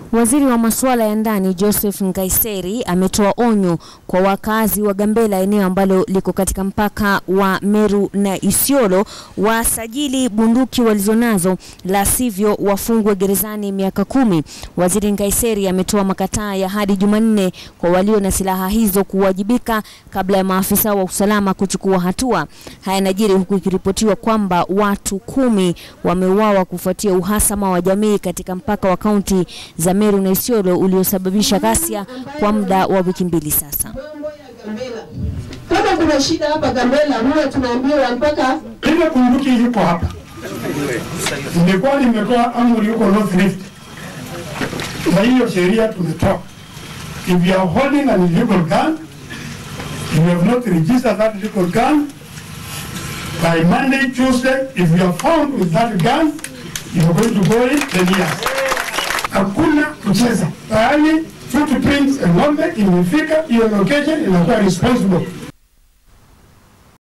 Waziri wa masuala ya ndani Joseph Nkaiseri ametoa onyo kwa wakazi wa Gambela, eneo ambalo liko katika mpaka wa Meru na Isiolo, wasajili bunduki walizonazo, la sivyo wafungwe gerezani miaka kumi. Waziri Nkaiseri ametoa makataa ya hadi Jumanne kwa walio na silaha hizo kuwajibika kabla ya maafisa wa usalama kuchukua hatua. Haya yanajiri huku ikiripotiwa kwamba watu kumi wameuawa kufuatia uhasama wa jamii katika mpaka wa kaunti za Meru na Isiolo uliosababisha ghasia kwa muda wa wiki mbili sasa. mambo ya Gambela. Kama kuna shida hapa Gambela, huwa tunaambiwa mpaka Ile bunduki iko hapa, nilikuwa nimetoa amri huko North Rift, na hiyo sheria tumetoa. If you are holding an illegal gun, if you have not registered that illegal gun, by Monday, Tuesday, if you are found with that gun, you are going to go in 10 years. Hakuna kucheza. Pahali footprints ya ng'ombe imefika hiyo location inakuwa responsible